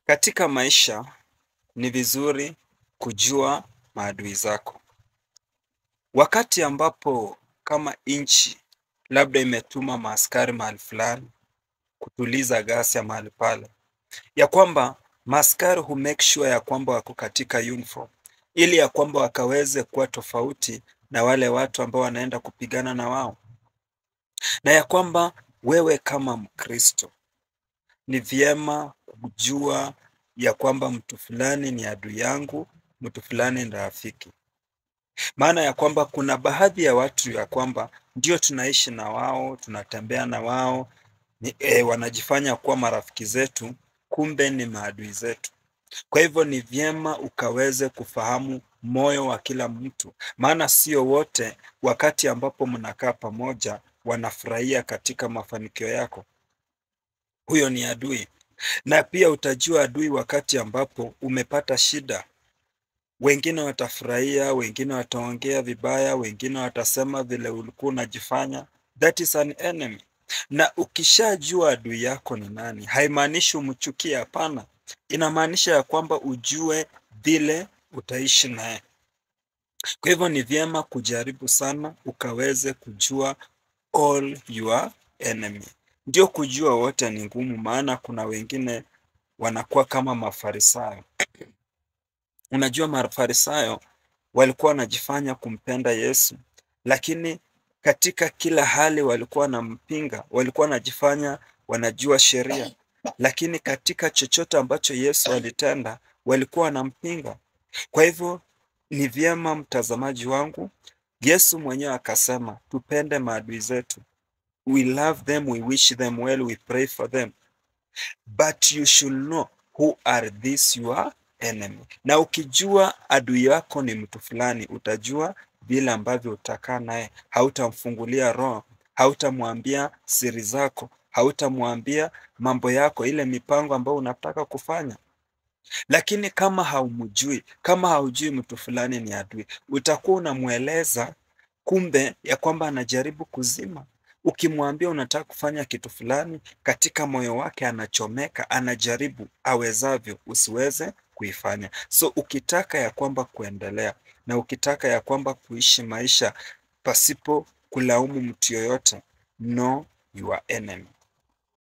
Katika maisha ni vizuri kujua maadui zako. Wakati ambapo kama nchi labda imetuma maaskari mahali fulani kutuliza ghasia mahali pale, ya kwamba maaskari hu make sure ya kwamba wako katika uniform ili ya kwamba wakaweze kuwa tofauti na wale watu ambao wanaenda kupigana na wao, na ya kwamba wewe kama Mkristo ni vyema kujua ya kwamba mtu fulani ni adui yangu, mtu fulani ni rafiki. Maana ya kwamba kuna baadhi ya watu ya kwamba ndio tunaishi na wao, tunatembea na wao, ni, e, wanajifanya kuwa marafiki zetu, kumbe ni maadui zetu. Kwa hivyo ni vyema ukaweze kufahamu moyo wa kila mtu, maana sio wote wakati ambapo mnakaa pamoja wanafurahia katika mafanikio yako. Huyo ni adui. Na pia utajua adui wakati ambapo umepata shida. Wengine watafurahia, wengine wataongea vibaya, wengine watasema vile ulikuwa unajifanya. That is an enemy. Na ukishajua adui yako ni nani, haimaanishi umchukie, hapana. Inamaanisha ya kwamba ujue vile utaishi naye. Kwa hivyo ni vyema kujaribu sana ukaweze kujua all your enemy. Ndio kujua wote ni ngumu, maana kuna wengine wanakuwa kama Mafarisayo. Unajua, Mafarisayo walikuwa wanajifanya kumpenda Yesu, lakini katika kila hali walikuwa wanampinga, walikuwa wanajifanya wanajua sheria, lakini katika chochote ambacho Yesu alitenda walikuwa wanampinga. Kwa hivyo ni vyema, mtazamaji wangu, Yesu mwenyewe akasema tupende maadui zetu. We love them, we wish them well, we pray for them. But you should know who are these your enemy. Na ukijua adui yako ni mtu fulani, utajua vile ambavyo utakaa naye. Hautamfungulia roho, hautamwambia siri zako, hautamwambia mambo yako, ile mipango ambayo unataka kufanya. Lakini kama haumjui, kama haujui mtu fulani ni adui, utakuwa unamweleza kumbe ya kwamba anajaribu kuzima. Ukimwambia unataka kufanya kitu fulani, katika moyo wake anachomeka, anajaribu awezavyo usiweze kuifanya. So ukitaka ya kwamba kuendelea na ukitaka ya kwamba kuishi maisha pasipo kulaumu mtu yoyote, know your enemy.